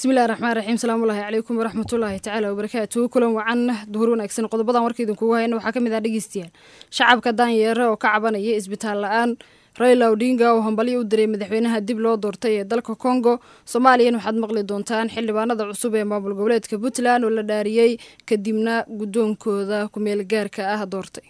bismillahi raxmaan raxiim salaamullaahi calaykum waraxmatullaahi tacaala wabarakaatu kulan wacan duhur wanaagsan qodobadan warka idinkugu hayna waxaa ka mid ah dhegeystayaal shacabka daanyeere oo ka cabanaya isbitaal la-aan raila odinga oo hambalyo u diray madaxweynaha dib loo doortay ee dalka congo soomaaliyan waxaad maqli doontaan xildhibaanada cusub ee maamul goboleedka puntland oo la dhaariyey kadibna guddoonkooda kumeel gaarka ah doortay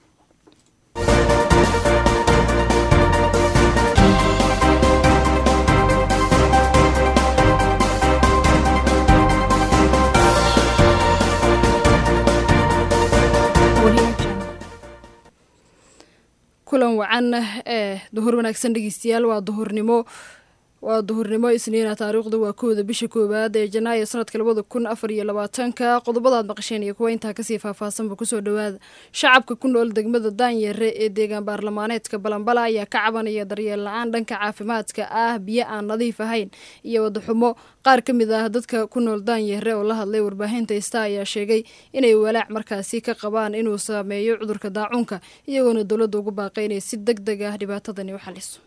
kulan wacan ee duhur wanaagsan dhegeystayaal waa duhurnimo waa duhurnimo isniina taariikhdu waa kooda bisha koowaad ee janaayo sanadka labada kun afar iyo labaatanka qodobadaad maqasheen iyo kuwa intaa kasii faahfaahsanba kusoo dhawaada shacabka ku nool degmada daanyare ee deegaan baarlamaaneedka balambala ayaa ka cabanaya daryeel la-aan dhanka caafimaadka ah biyo aan nadiif ahayn iyo wadaxumo qaar ka mid ah dadka ku nool daanyare oo la hadlay warbaahinta ista ayaa sheegay inay walaac markaasi ka qabaan inuu saameeyo cudurka daacuunka iyagoona dowladda ugu baaqay inay si deg deg ah dhibaatadani u xaliso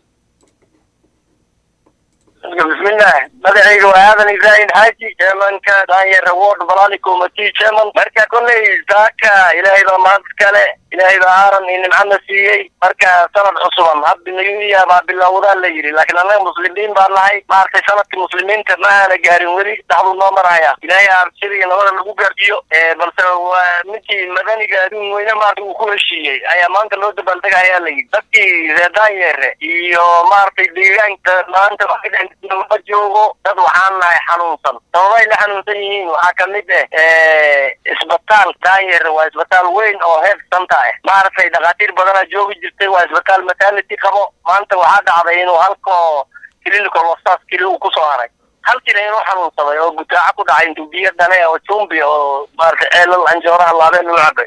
bismillah magacayga waa aadan ibrahim xaaji chairmanka daanyar award balani committee chairman marka kolley saaka ilaahay baa mahad kale ilaahay baa aaran iyo nimcana siiyey marka sanad cusuban hadda new year baa bilowdaa la yidhi laakiin annaga muslimiin baa nahay maaragtay sanadka muslimiinta ma aana gaarin weli dhaxduu noo maraya ilaahay abshir iyo nabada lagu gaarsiiyo balse waa midkii madaniga adduun weyne maarata uu ku heshiiyey ayaa maanta loo dabaaldegaya la yidhi dadkii reer daanyere iyo maaragtay deegaanka maanta ma joogo dad waxaan nahay xanuunsan sababay la xanuunsan yihiin waxaa kamid ah isbitaal daanyere waa isbitaal weyn oo health center ah maaragtay dhakhaatiir badana joogi jirtay waa isbitaal maternity qabo maanta waxaa dhacday inuu halkoo clinical hostas keli uu kusoo haray halkiina inuu xanuunsaday oo gutaaco ku dhacay intuu biyo dhale oo jumbi oo maaragtay ceelal anjooraha laabeen u cabay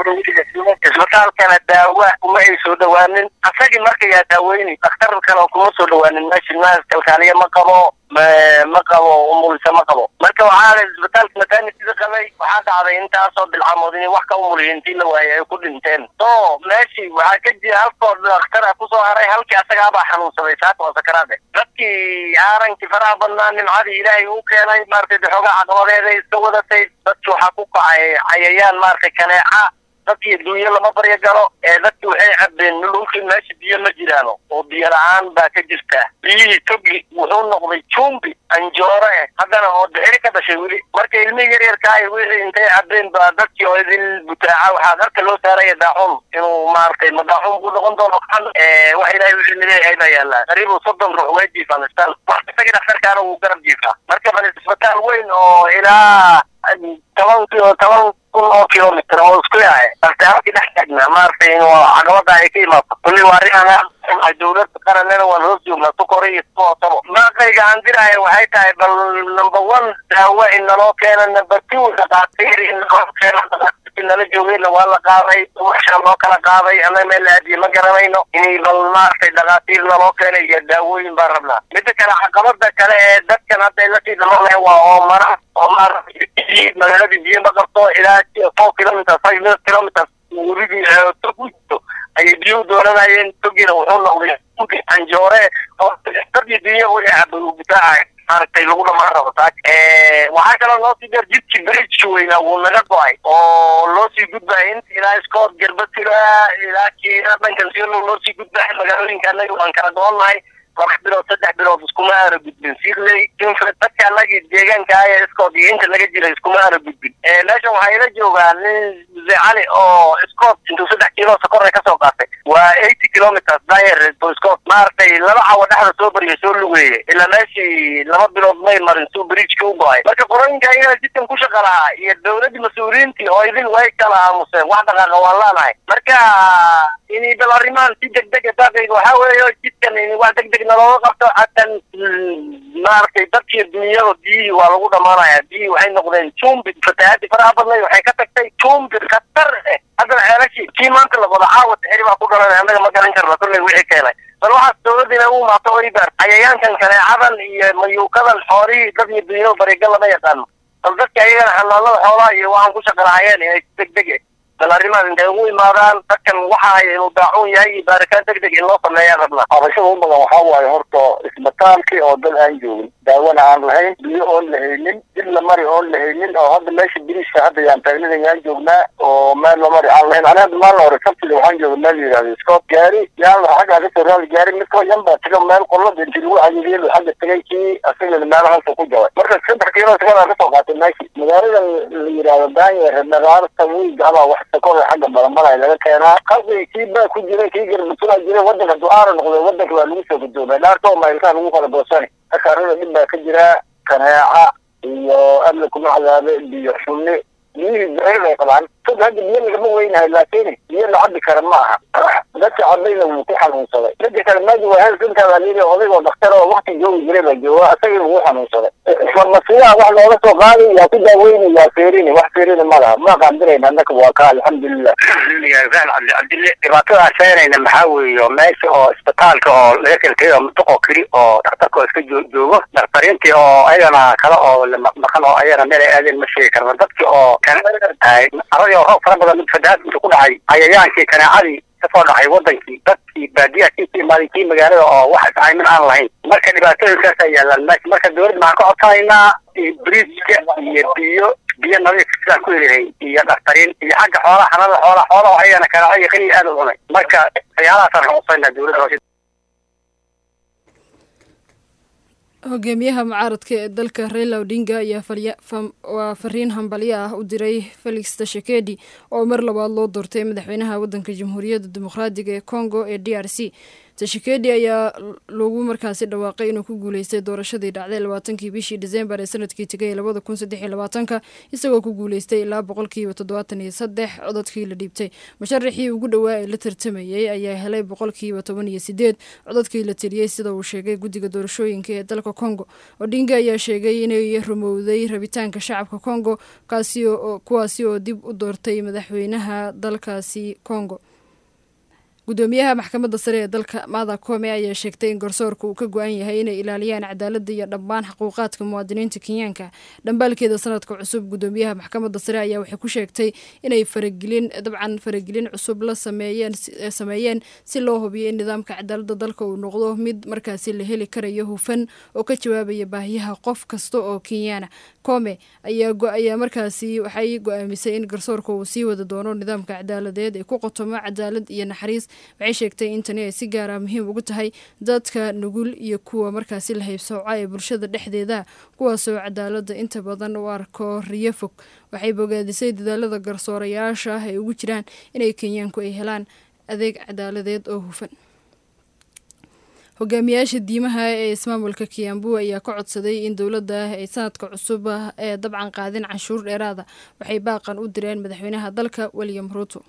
isbitaalkana daawa kuma ay soo dhawaanin asagii marka yaa daaweyni daktar kale kuma soo dhawaanin meesha naas kalkaaliya ma qabo ma qabo umulisa ma qabo marka waxaa isbitaalka maternitida qabay waxaa dhacday intaasoo bilcamood inay wax ka umuliya intii la waayay ay ku dhinteen so meeshii waxaa ka jira halkoo dakhtara kusoo haray halkii asagaabaa xanuunsaday saaka waa sakaraade dadkii aarankii faraha badnaa nimcadii ilaahay uu keenay maaragtay daxoogaa caqabadeeda iska wadatay dadki waxaa ku kacay cayayaan maaragtay kaneeca dadkii dunyo lama baryo galo ee dadki waxay cabeen dhulkii meesha biyo ma jiraano oo biyo la-aan baa ka jirta biyihii togi wuxuu noqday jumbi anjoore eh haddana oo dixiri ka dhashay weli marka ilmihii yaryarkaay wixii intay cabeen baa dadkii oo idin butaaca waxaa darka loo saaraya daacun inuu maaragtay ma daacun buu noqon doono wax ilahay wixii nileeyahay baa yaallaa qariibu soddon ruux way jiifaan isbitaal isagii dhakhtarkaana wuu garab jiifaa marka bal isbitaal weyn oo ilaa toban toban kun oo kilomitr oo isku yahay balse halkii dhex taagnaa maaragtay in caqabada ay ka imaato kulli waa arrin dowladda qaranena waan hoos joognaa sukore iyo suoosabo maaqayga aan diraayo waxay tahay bal number one daawo in naloo keena number two dhakhaatiir in naloo keena dhakhaatiirkii nala joogayna waa la qaaday waxaa loo kala qaaday ama meel la aadiye ma garanayno inay bal maaragtay dhakhaatiir naloo keena iyo daawooyin baan rabnaa mida kale caqabada kale ee dadkan hadda ay lasii dhamanaya waa oo mara oo maaragtay magaaladii biyo ma qabto ilaa four kilometers five kilometers weligii tog u jirto ayay biyo u dooranayeen togiina wuxuu noqday anjoore oo dadii dunya wixii cabay uu butaacay maaragtay lagu dhamaan rabo taag waxaa kaloo loo sii dheer jidkii bridgeka weynaa wuu naga go-ay oo loo sii gudbaya inta ilaa scott garbatila ilaa kiina dhankan siolo loo sii gudbaya magaalooyinka anaga waan kala go-onnahay laba bilood saddex bilood iskuma aana gudbin sirley infred dadka anagii deegaanka aya scott iyo inta laga jira iskuma aana gudbin meeshan waxaa ila joogaa nin muse cali oo scott intuu saddex kiilo sokorna kasoo qaatay waa eighty kilometers dayer to scott maaragtay laba cawo dhexda soo bariya soo lugeeye ilaa meeshii laba bilood may marin suu bridgeka u go-ay marka qorooyinka ayagana jidkan ku shaqa lahaa iyo dowladdii mas-uuliyiintii oo idin way kala aamuseen wax dhaqaaqa waan laanahay marka inay bal arrimahan si deg dega daaqayga waxaa weeyo jidkan in wax deg deg nalooga qabto hatan maaragtay dadkii dunyada biyihii waa lagu dhamaanaya biyihii waxay noqdeen jumbi fatahaadii faraha badnayd waxay ka tagtay jumbi khatar eh haddana ceelashii kii maanta la wada caawa tixiri baa ku dhalanay annaga ma garan karna kolley wixii keenay bal waxaas dowladdiina u maato o ibaar cayayaankan kaneecadan iyo mayuukadan xoolihii dad iyo dunyada bariga lama yaqaano bal dadka ayagana xanaanada xoolaha iyo waxaan ku shaqalahayeen inay deg deg bal arrimahaas intay ugu imaadaan dadkan waxa ay uu daacuun yahay iyo baaritaan deg deg in loo sameeyaan rabnaa qabashada u badan waxaa waaye horta isbitaalkii oo dad aan joogin daawona aan lahayn biyo oon la haynin dib la mari oon la haynin oo hadda meesha biriishka hadda yaan taagnada yaan joognaa oo meel la mari aan lahayn aniga hadda maalin hore sabtida waxaan jooga meel la yidhahdo scott gaari yaan la xaggaa kasoo raali gaari mid koo yan baa taga meel qolada inti lagu cayiliyo xagga tagay kii asagana meelahaasuu ku jabay marka saddex kiilo sagadaa kasoo qaatay meeshii magaalada la yidhahdo daanyeer dhagaarta wiig abaa wax sakooda xagga balanbalay laga keenaa qalbi kii baa ku jiray kii garbatulaa jiray wadanka ducaara noqday wadanka waa lagu soo gudoomay dhaarta oo maylkaa lagu kala boosani marka arrada dhib baa ka jira kaneeca iyo amni kuma cadaabe biyo xunni biyihii bixir bay qabaan sad hadda biyo lagama weynahay laakiin biyo la cabi kara ma aha dadka cabayna wuu ku xanuunsaday dadka kale maaji waa health intaa baa layidhi odaygoo dhakhtar oo wakti joogi jiray baa jooga isagii wuu xanuunsaday farmasiyaha wax looga soo qaaday yaa ku daaweyni yaa feerini wax feerini ma laha ma qaandirayna annaka waa ka alxamdulilah cabdi cabdille dhibaatada sheeganayna maxaa weeyo meesha oo isbitaalka oo laga kelkeeyo mutuqoo keli oo dhakhtarka oo iska joogo dhakhtariintii oo ayagana kale oo maqan oo ayagana meel ay aadeen ma sheegi karno dadki oo aradii oo roob fara badan mid fadahaad intu ku dhacay cayayaankii kaneecadii kasoo dhacay wadankii dadkii baadiyaha kii ka imaaday kii magaalada oo wax iscaymin aan lahayn marka dhibaatooyinkaas ay yaalaan meesha marka dawladda maxaan ka codsanaynaa biriiska iyo biyo biyo nadiif sidaan ku helihay iyo dhaktariin iyo xagga xoolaha xanada xoolaha xoolaha ayagana kaneeco iyo qaniya aad u cunay marka waxyaalahaasaan ka codsanayna dawladda hoose hogaamiyaha mucaaradka ee dalka raila odinga ayaa waa fariin hambalyo ah u diray felix tashakedi oo mar labaad loo doortay madaxweynaha wadanka jamhuuriyadda dimuqraadiga ee congo ee d r c tashakedi ayaa lagu markaasi dhawaaqay inuu ku guuleystay doorashadii dhacday labaatankii bishii disembar ee sanadkii tegay labada kun saddex iyo labaatanka isagoo ku guuleystay ilaa boqolkiiba toddobaatan iyo saddex codadkii la dhiibtay musharaxii ugu dhowaa ee la tartamayey ayaa helay boqolkiiba toban iyo sideed codadkii la tiriyey sida uu sheegay guddiga doorashooyinka ee dalka congo odinga ayaa sheegay inay rumowday rabitaanka shacabka congo kuwaasi oo dib u doortay madaxweynaha dalkaasi congo gudoomiyaha maxkamadda sare ee dalka maada kome ayaa sheegtay in garsoorka uu ka go-an yahay inay ilaaliyaan cadaaladda iyo dhammaan xuquuqaadka muwaadiniinta kenyaanka dhambaalkeeda sanadka cusub gudoomiyaha maxkamadda sare ayaa waxay ku sheegtay inay faragelin dabcan faragelin cusub la sameeyeen si loo hubiyo in nidaamka cadaaladda dalka uu noqdo mid markaasi la heli karayo hufan oo ka jawaabaya baahiyaha qof kasta oo kenyaana kome ayaa markaasi waxay go-aamisay in garsoorka uu sii wada doono nidaamka cadaaladeed ee ku qotomo cadaalad iyo naxariis waxay sheegtay in tani ay si gaara muhiim ugu tahay dadka nugul iyo kuwa markaasi la haybsooca ee bulshada dhexdeeda kuwaasoo cadaaladda inta badan u arko riyo fog waxay bogaadisay dadaalada garsoorayaasha ah ay ugu jiraan inay kenyaanku ay helaan adeeg cadaaladeed oo hufan hogaamiyaasha diimaha ee ismaamulka kiambu ayaa ka codsaday in dowladda ay sanadka cusub ee dabcan qaadin canshuur dheeraada waxay baaqan u direen madaxweynaha dalka william ruuto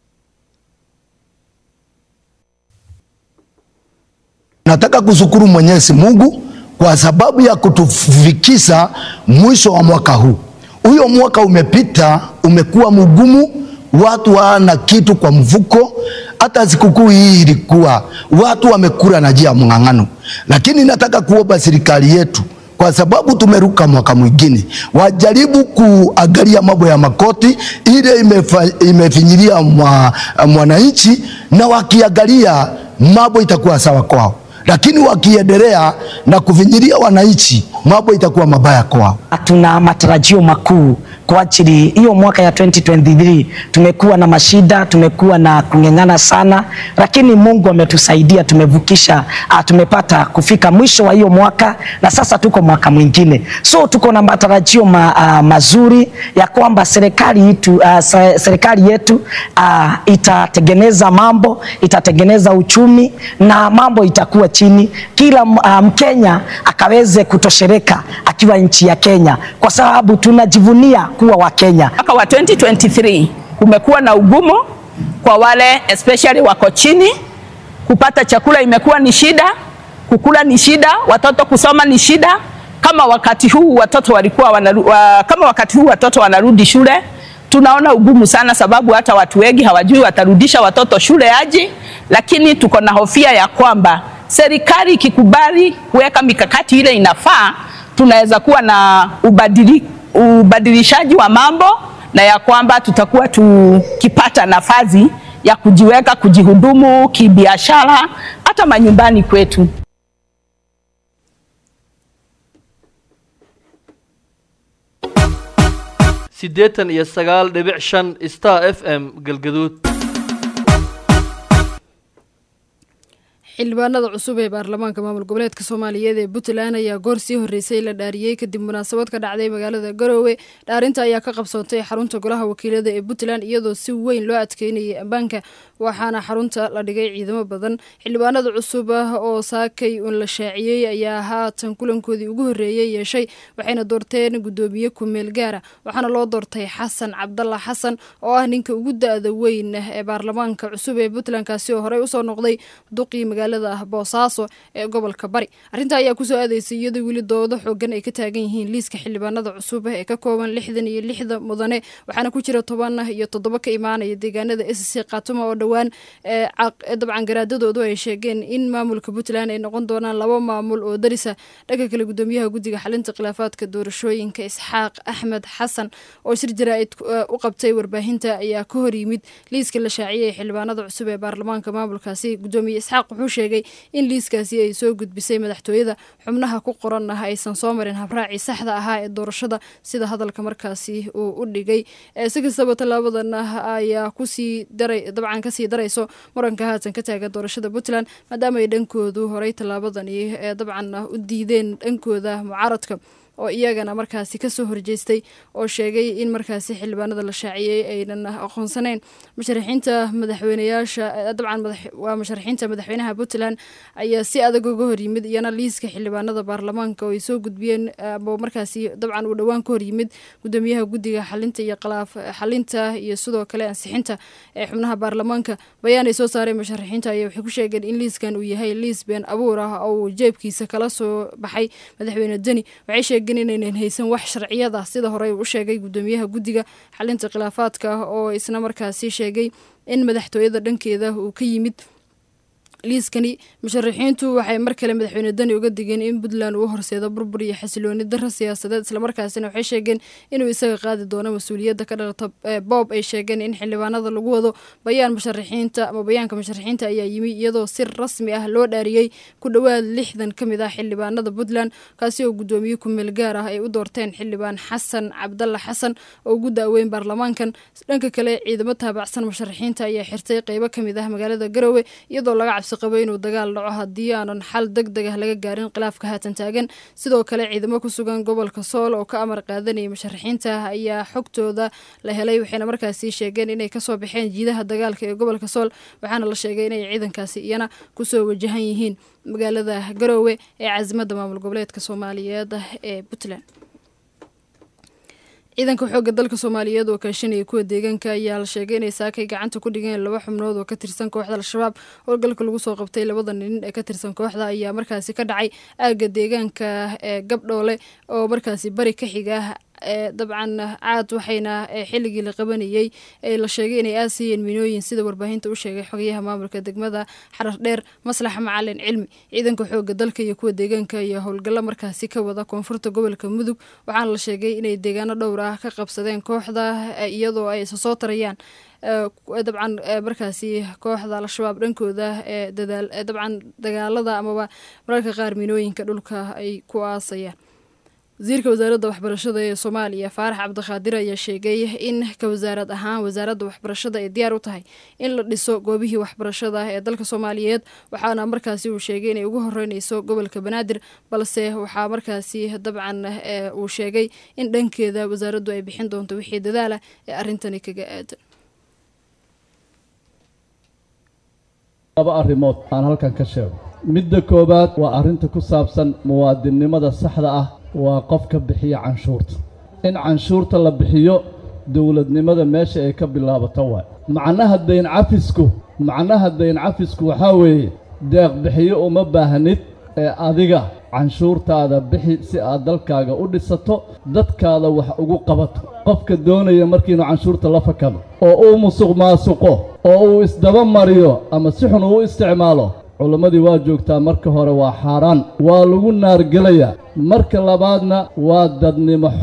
Nataka kushukuru Mwenyezi Mungu kwa sababu ya kutufikisha mwisho wa mwaka huu. Huyo mwaka umepita, umekuwa mgumu, watu hawana kitu kwa mfuko. Hata sikukuu hii ilikuwa watu wamekula na njia ya mng'ang'ano, lakini nataka kuomba serikali yetu kwa sababu tumeruka mwaka mwingine, wajaribu kuangalia mambo ya makoti ile imefa, imefinyilia mwa, mwananchi, na wakiangalia mambo itakuwa sawa kwao lakini wakiendelea na kuvinyilia wananchi mambo itakuwa mabaya kwao. Tuna matarajio makuu kwa ajili hiyo mwaka ya 2023 tumekuwa na mashida, tumekuwa na kung'eng'ana sana, lakini Mungu ametusaidia, tumevukisha, tumepata kufika mwisho wa hiyo mwaka na sasa tuko mwaka mwingine, so tuko na matarajio ma, uh, mazuri ya kwamba serikali yetu, uh, serikali yetu uh, itatengeneza mambo, itatengeneza uchumi na mambo itakuwa chini, kila Mkenya um, akaweze kutoshereka akiwa nchi ya Kenya, kwa sababu tunajivunia kuwa wa Kenya. Mwaka wa 2023 kumekuwa na ugumu kwa wale especially wako chini, kupata chakula imekuwa ni shida, kukula ni shida, watoto kusoma ni shida. Kama wakati huu watoto walikuwa wanaru, wa, kama wakati huu watoto wanarudi shule tunaona ugumu sana, sababu hata watu wengi hawajui watarudisha watoto shule aje, lakini tuko na hofia ya kwamba serikali ikikubali kuweka mikakati ile inafaa, tunaweza kuwa na ubadili, ubadilishaji wa mambo na ya kwamba tutakuwa tukipata nafasi ya kujiweka kujihudumu kibiashara hata manyumbani kwetu. siddeetan iyo sagaal dhibic shan star f m galgaduud xildhibaanada cusub ee baarlamaanka maamul goboleedka soomaaliyeed ee puntland ayaa goor sii horreysay la dhaariyey kadib munaasabad ka dhacday magaalada garoowe dhaarinta ayaa ka qabsoontay xarunta golaha wakiilada ee puntland iyadoo si weyn loo adkeynayay ammaanka waxaana xarunta la dhigay ciidamo badan xildhibaanada cusub ah oo saakay un la shaaciyey ayaa haatan kulankoodii ugu horreeyey yeeshay waxayna doorteen guddoomiye kumeel gaara waxaana loo doortay xasan cabdalla xasan oo ah ninka ugu da-da weyn ee baarlamaanka cusub ee puntland kaasi oo horey usoo noqday duqii magaalada boosaaso ee gobolka bari arrintaa ayaa kusoo aadaysay iyadoo weli doodo xoogan ay ka taagan yihiin liiska xildhibaanada cusub ee ka kooban lixdan iyo lixda mudane waxaana ku jira toban iyo toddoba ka imaanaya deegaanada s c khatuma oo dhowaan dabcan garaadadoodu ay sheegeen in maamulka puntland ay noqon doonaan laba maamul oo darisa dhanka kale gudoomiyaha guddiga xalinta khilaafaadka doorashooyinka isxaaq axmed xasan oo shir jaraa'id u qabtay warbaahinta ayaa ka hor yimid liiska la shaaciyay ee xildhibaanada cusub ee baarlamaanka maamulkaasi gudoomiye isxaaq wuxuu sheegay in liiskaasi ay soo gudbisay madaxtooyada xubnaha ku qoran ah aysan soo marin habraacii saxda ahaa ee doorashada sida hadalka markaasi uu u dhigay si kastaba tallaabadan ayaa kusii daray dabcan kasii darayso muranka haatan ka taagan doorashada puntland maadaama ay dhankoodu horey tallaabadani dabcan u diideen dhankooda mucaaradka oo iyagana markaasi kasoo horjeestay oo sheegay in markaasi xildhibaanada la shaaciyey aynan aqoonsaneyn musharaxiinta madaxweyneyaasha dabcan waa musharaxiinta madaxweynaha puntland ayaa si adag uga hor yimid iyana liiska xildhibaanada baarlamaanka oo ay soo gudbiyeen ama markaasi dabcan uu dhowaan ka hor yimid gudoomiyaha guddiga xalinta iyo khilaaf xalinta iyo sidoo kale ansixinta ee xubnaha baarlamaanka bayaan ay soo saareen musharaxiinta ayaa waxay ku sheegeen in liiskan uu yahay liis been abuur ah oo uu jeebkiisa kala soo baxay madaxweyne deni waxay sheegeen inaynan haysan wax sharciyada sida horey u sheegay gudoomiyaha guddiga xalinta khilaafaadka oo isna markaasi sheegay in madaxtooyada dhankeeda uu ka yimid liiskani musharaxiintu waxay mar kale madaxweyne dani uga digeen in puntland uu horseedo burbur iyo xasilooni daro siyaasadeed islamarkaasina waxay sheegeen inuu isaga qaadi doono mas-uuliyadda ka dhalata boob ay sheegeen in xildhibaanada lagu wado bayaan musharaxiinta ama bayaanka musharaxiinta ayaa yimi iyadoo si rasmi ah loo dhaariyey ku dhowaad lixdan ka mid ah xildhibaanada puntland kaasi oo guddoomiye kumeel gaar ah ay u doorteen xildhibaan xasan cabdalla xasan oo ugu daaweyn baarlamaankan dhanka kale ciidamo taabacsan musharaxiinta ayaa xirtay qeybo ka mid ah magaalada garowe iyadoo laga cabsi qabo inuu dagaal dhaco haddii aanan xal deg deg ah laga gaarin khilaafka haatan taagan sidoo kale ciidamo ku sugan gobolka sool oo ka amar qaadanaya musharaxiinta ayaa xogtooda la helay waxayna markaasi sheegeen inay kasoo baxeen jiidaha dagaalka ee gobolka sool waxaana la sheegay inay ciidankaasi iyana kusoo wajahan yihiin magaalada garoowe ee caasimada maamul goboleedka soomaaliyeed ee puntland ciidanka xoogga dalka soomaaliyeed oo kaashanaya kuwa deegaanka ayaa la sheegay inay saakay gacanta ku dhigeen laba xubnood oo ka tirsan kooxda al-shabaab howlgalka lagu soo qabtay labada nin ee ka tirsan kooxda ayaa markaasi ka dhacay aagga deegaanka ee gabdhoole oo markaasi bari ka xiga ee dabcan caad waxayna xilligii la qabanayey ee la sheegay inay aasayeen minooyin sida warbaahinta u sheegay xogayaha maamulka degmada xarar dheer maslax macalin cilmi ciidanka xooga dalka iyo kuwa deegaanka iyo howlgallo markaasi ka wada koonfurta gobolka mudug waxaana la sheegay inay deegaano dhowr ah ka qabsadeen kooxda iyadoo ay isa soo tarayaan dabcan markaasi kooxda al-shabaab dhankooda ee dadaal dabcan dagaalada amaba mararka qaar minooyinka dhulka ay ku aasayaan wasiirka wasaaradda waxbarashada ee soomaaliya faarax cabdiqaadir ayaa sheegay in ka wasaarad ahaan wasaaradda waxbarashada ay diyaar u tahay in la dhiso goobihii waxbarashada ee dalka soomaaliyeed waxaana markaasi uu sheegay inay ugu horeyneyso gobolka banaadir balse waxaa markaasi dabcan uu sheegay in dhankeeda wasaaraddu ay bixin doonto wixii dadaala ee arrintani kaga aadan laba arrimood aan halkan ka sheego midda koowaad waa arrinta ku saabsan muwaadinnimada saxda ah waa qofka bixiya canshuurta in canshuurta la bixiyo dowladnimada meesha ay ka bilaabato waay macnaha dayn cafisku macnaha dayn cafisku waxaa weeye deeq bixiyo uma baahnid ee adiga canshuurtaada bixi si aad dalkaaga u dhisato dadkaada wax ugu qabato qofka doonaya markiinu canshuurta la fakado oo uu musuq maasuqo oo uu isdaba mariyo ama si xun uu isticmaalo culammadii waa joogtaa marka hore waa xaaraan waa lagu naargelayaa marka labaadna waa dadnimo xumo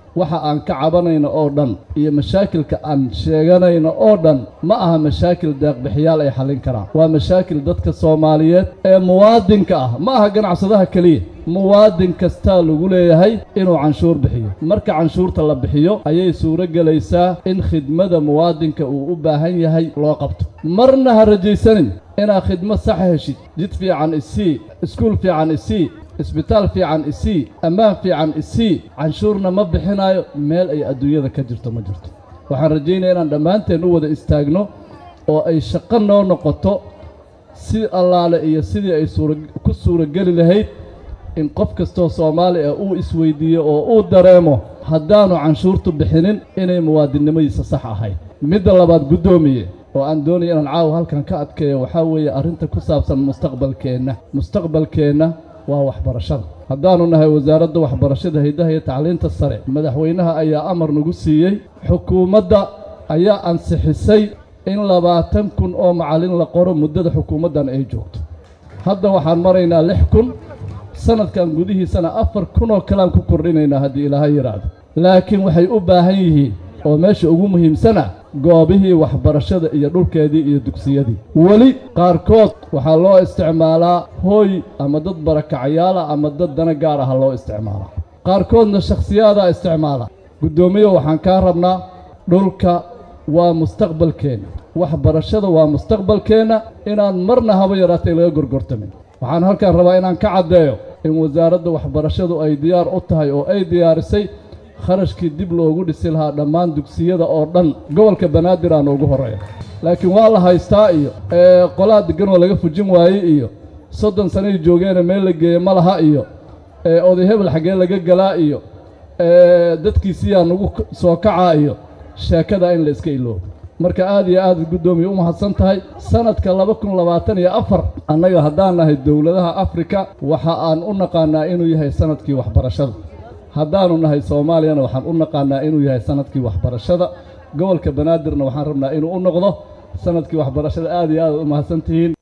waxa aan ka cabanayno oo dhan iyo mashaakilka aan sheeganayno oo dhan ma aha mashaakil deeqbixiyaal ay xallin karaan waa mashaakil dadka soomaaliyeed ee muwaadinka ah ma aha ganacsadaha keliya muwaadin kastaa lagu leeyahay inuu canshuur bixiyo marka canshuurta la bixiyo ayay suuro gelaysaa in khidmada muwaadinka uu u baahan yahay loo qabto marna ha rajaysanin inaad khidmad saxa heshid jid fiican isii iskuul fiican isii isbitaal fiican isii ammaan fiican isii canshuurna ma bixinayo meel ay adduunyada ka jirto ma jirto waxaan rajaynaya inaan dhammaanteen u wada istaagno oo ay shaqo noo noqoto si allaale iyo sidii ay suura ku suurageli lahayd in qof kastoo soomaali ah uu isweydiiyo oo uu dareemo haddaanu canshuurtu bixinin inay muwaadinnimadiisa sax ahayd midda labaad guddoomiye oo aan doonaya inaan caawa halkan ka adkeeyo waxaa weeye arrinta ku saabsan mustaqbalkeenna mustaqbalkeenna waa waxbarashada haddaannu nahay wasaaradda waxbarashada haydaha iyo tacliinta sare madaxweynaha ayaa amar nagu siiyey xukuumadda ayaa ansixisay in labaatan kun oo macallin la qoro muddada xukuumaddan ay joogto hadda waxaan maraynaa lix kun sanadkan gudihiisana afar kun oo kalean ku kordhinaynaa haddii ilaahay yidhaahdo laakiin waxay u baahan yihiin oo meesha ugu muhiimsana goobihii waxbarashada iyo dhulkeedii iyo dugsiyadii weli qaarkood waxaa loo isticmaalaa hooy ama dad barakacayaala ama dad dana gaar aha loo isticmaalaa qaarkoodna shakhsiyaadaa isticmaala guddoomiye waxaan kaa rabnaa dhulka waa mustaqbalkeenna waxbarashada waa mustaqbalkeenna inaan marna haba yaraatay laga gorgortamin waxaan halkan rabaa inaan ka caddeeyo in wasaaradda waxbarashadu ay diyaar u tahay oo ay diyaarisay kharashkii dib loogu dhisi lahaa dhammaan dugsiyada oo dhan gobolka banaadir aan ugu horreeya laakiin waa la haystaa iyo qolaa deggan oo laga fujin waayey iyo soddon sanay joogeena meel la geeye ma laha iyo oday hebel xaggee laga galaa iyo dadkiisiyaa nagu soo kacaa iyo sheekada in la iska iloobo marka aad iyo aad guddoomiye u mahadsan tahay sanadka laba kun labaatan iyo afar annaga haddaan nahay dowladaha afrika waxa aan u naqaanaa inuu yahay sanadkii waxbarashada haddaanu nahay soomaaliyana waxaan u naqaanaa inuu yahay sanadkii waxbarashada gobolka banaadirna waxaan rabnaa inuu u noqdo sanadkii waxbarashada aad iyo aad u mahadsan tihiin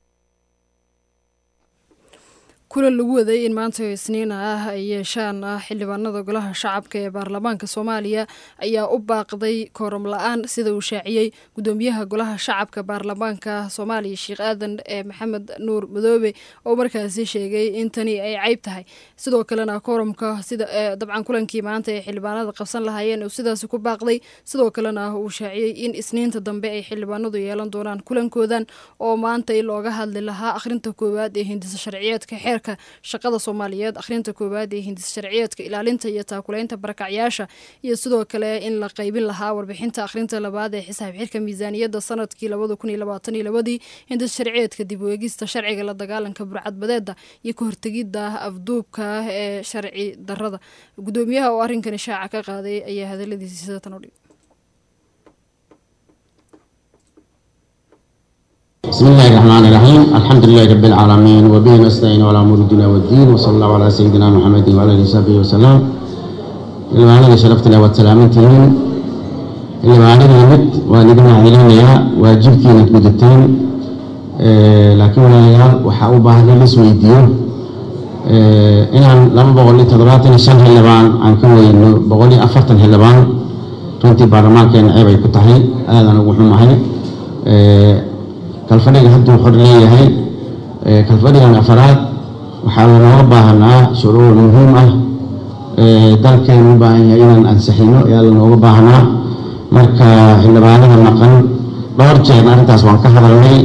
kulan lagu waday in maanta isniina ah ay yeeshaan ah xildhibaanada golaha shacabka ee baarlamaanka soomaaliya ayaa u baaqday kooram la-aan sida uu shaaciyey gudoomiyaha golaha shacabka baarlamaanka soomaaliya sheekh aadan ee maxamed nuur madoobe oo markaasi sheegay in tani ay ceyb tahay sidoo kalena kooramka sida dabcan kulankii maanta ee xildhibaanada qabsan lahaayeen uu sidaasi ku baaqday sidoo kalena uu shaaciyey in isniinta dambe ay xildhibaanadu yeelan doonaan kulankoodan oo maanta looga hadli lahaa akhrinta koowaad ee hindisa sharciyeedka xeer shaqada soomaaliyeed akhrinta koowaad ee hindis sharciyeedka ilaalinta iyo taakulaynta barakacyaasha iyo sidoo kale in la qaybin lahaa warbixinta akhrinta labaad ee xisaab xirka miisaaniyadda sanadkii labada kun iyo labaatan iyo labadii hindis sharciyeedka dib u eegista sharciga la dagaalanka burcadbadeeda iyo ka hortegidda afduubka ee sharci darada gudoomiyaha oo arrinkani shaaca ka qaaday ayaa hadaladiisi sida tan udhig بسم الله الرحمن الرحيم الحمد لله رب العالمين وبه نستعين على امور الدنيا والدين وصلى الله على سيدنا محمد وعلى اله وصحبه وسلم ilmaanada sharafta leh waad salaamantihiin ilmaanada mid waan idin mahadcelinayaa waajibkiina gudateen laakiin walaalayaal waxaa u baahan in laisweydiiyo inaan laba boqol iyo toddobaatan iyo shan xildhibaan aan ka weyno boqol iyo afartan xildhibaan runtii baarlamaankeena ceeb ay ku tahay aadan ugu xumahay kalfadhiga hadduu xor leeyahay kalfadhigan afaraad waxaa lanooga baahanaa shuruuc muhiim ah dalkeenu u baahan yahay inaan ansixino ayaa lanooga baahnaa marka xildhibaanada maqan dhowr jeerna arrintaas waan ka hadalnay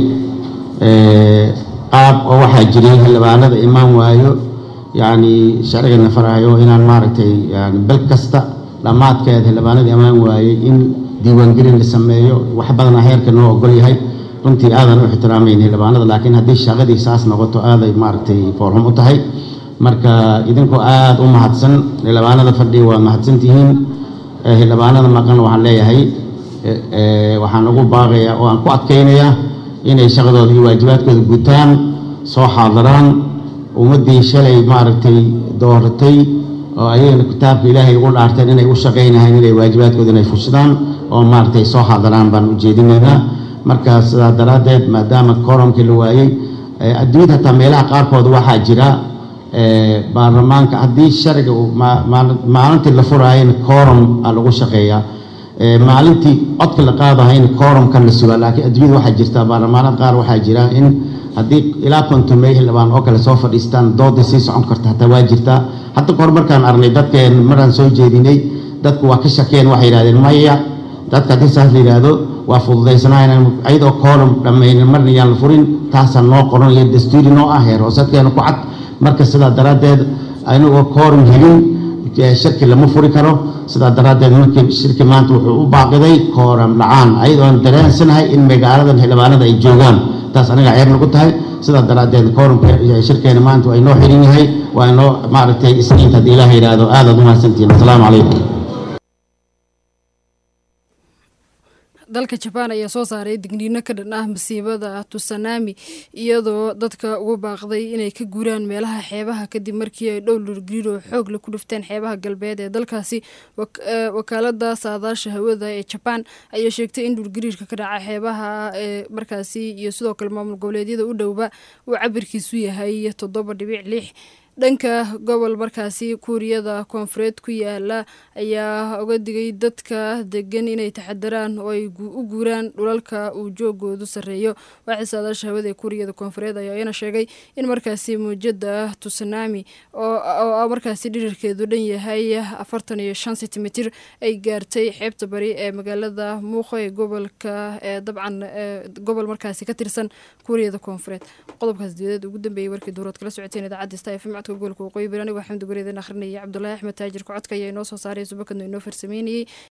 qaab oo waxaa jiray xildhibaanada imaan waayo yacni sharcigana farayo inaan maaragtay yani bel kasta dhammaadkeed xildhibaanada imaan waayey in diiwaangelin la sameeyo wax badana heerka noo ogol yahay runtii aadan u ixtiraamayna xildhibaanada laakiin haddii shaqadii saas noqoto aaday maaragtay foorxum u tahay marka idinkoo aada u mahadsan xildhibaanada fadhiga waa mahadsan tihiin xildhibaanada maqan waxaan leeyahay waxaan ugu baaqayaa oo aan ku adkaynayaa inay shaqadooda iyo waajibaadkooda gutaan soo xaadiraan ummaddii shalay maaragtay dooratay oo ayagana kitaabka ilaahay ugu dhaarteen inay u shaqaynahayn inay waajibaadkooda inay fushidaan oo maaragtay soo xaadiraan baan ujeedinaynaa marka sidaa daraaddeed maadaama koromkii la waayey adduunyada hataa meelaha qaarkood waxaa jira baarlamaanka haddii sharciga uu maalintii la furaayana koorum a lagu shaqeeyaa maalintii codka la qaadahayna koorumka la sugaa laakiin adduunyada waxaa jirta baarlamaanada qaar waxaa jira in haddii ilaa kontomey xildhibaan oo kale soo fadhiistaan dooda sii socon karta hataa waa jirtaa hadda kahor markaan aragnay dadkeen maraan soo jeedinay dadku waa ka shakeen waxay yidhahdeen maya dadka haddii saas la yidhaahdo waa fududaysanayn ayadoo koorum dhammaynin marna yaan la furin taasaa noo qoran iyo dastuuri noo ah heer hoosadkeena ku cad marka sidaa daraaddeed anigoo koorum helin shirki lama furi karo sidaa daraaddeed markii shirki maanta wuxuu u baaqiday kooram la-aan ayadoon dareensanahay in magaaladan xildhibaanada ay joogaan taas aniga ceeb nagu tahay sidaa daraaddeed koorumka shirkeena maanta waa inoo xirin yahay waa inoo maaragtay isniinta haddii ilaah yidhaahdo aadaad u mahadsantihiin asalaamu calaykum dalka jabaan ayaa soo saaray digniino ka dhan ah masiibada tusanami iyadoo dadka ugu baaqday inay ka guuraan meelaha xeebaha kadib markii ay dhow lurgriir oo xoog la ku dhufteen xeebaha galbeed ee dalkaasi wakaalada saadaasha hawada ee jabaan ayaa sheegtay in dhulgariirka ka dhaca xeebaha ee markaasi iyo sidoo kale maamul goboleedyada u dhowba uu cabirkiisu yahay toddoba dhibic lix dhanka gobol markaasi kuuriyada koonfureed ku yaala ayaa uga digay dadka degan inay taxadaraan oo ay u guuraan dhulalka uu joogoodu sarreeyo waaxii saadaasha hawada ee kuuriyada koonfureed ayaa iyana sheegay in markaasi muujada tusanami oo markaasi dhirirkeedu dhan yahay afartan iyo shan sentimitir ay gaartay xeebta bari ee magaalada muuqo ee gobolka ee dabcan gobol markaasi ka tirsan kuuriyada koonfureed qodobkaas diyadeed ugu dambeeyay warkii duurood kala socoteen idaacadda sta fm codka gobolka waqooyi bari anigo xamdi gureedan akhrinayay cabdulaahi axmed taajirka codka ayaa inoo soo saaray subakadno inoo farsameynayay